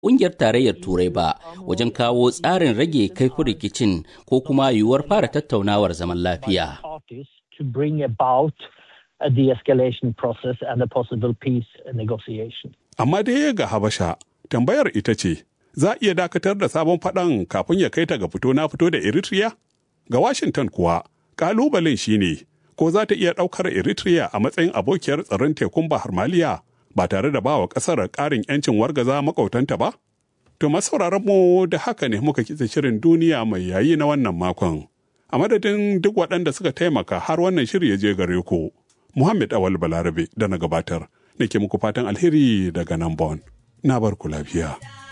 ƙungiyar tarayyar turai ba wajen kawo tsarin rage kaifin rikicin ko kuma yiwuwar fara tattaunawar zaman lafiya. Amma dai ga Habasha, tambayar ita ce, za a iya dakatar da sabon faɗan kafin ya kai ta ga fito na fito da Eritrea? Ga Washington kuwa, ƙalubalen shine ko za ta iya ɗaukar Eritrea a matsayin abokiyar tsaron tekun Bahar Maliya ba tare da ba wa ƙasar ƙarin 'yancin wargaza makautanta ba? To masauraran mu da haka ne muka kitse shirin duniya mai yayi na wannan makon. A madadin duk waɗanda suka taimaka har wannan shiri ya je gare ku, Muhammad Awal Balarabe da na gabatar, nake muku fatan alheri daga nan Bon. Na bar ku lafiya.